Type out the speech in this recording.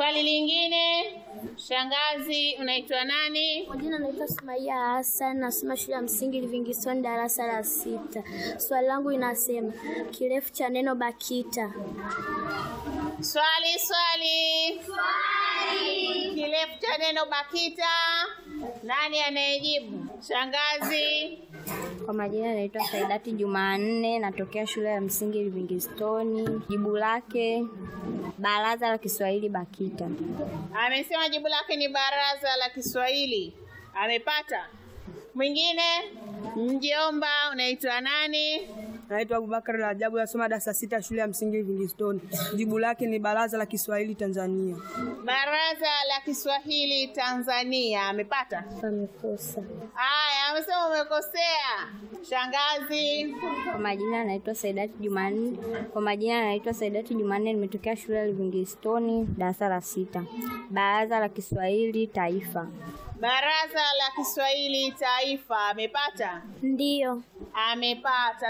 Swali lingine, shangazi, unaitwa nani? Kwa jina naitwa Sumaia Hassan, nasoma shule ya msingi Livingstone darasa la sita. Swali langu inasema kirefu cha neno BAKITA. Swali, swali. Kirefu cha neno BAKITA. Nani anayejibu? Shangazi. Kwa majina naitwa Saidati Jumanne, natokea shule ya msingi Livingstone. Jibu lake Baraza la Kiswahili BAKITA. Amesema jibu lake ni baraza la Kiswahili. Amepata. Mwingine? Mjomba, unaitwa nani? Naitwa Abubakar Rajabu, nasoma darasa sita shule ya msingi Livingstone. Jibu lake ni Baraza la Kiswahili Tanzania. Baraza la Kiswahili Tanzania. Amepata. Amekosa. Haya, amesema umekosea. Shangazi. Kwa majina naitwa Saidati Jumanne. Kwa majina naitwa Saidati Jumanne, nimetokea shule ya Livingstone darasa la sita. Baraza la Kiswahili Taifa. Baraza la Kiswahili Taifa. Amepata. Ndiyo. Amepata.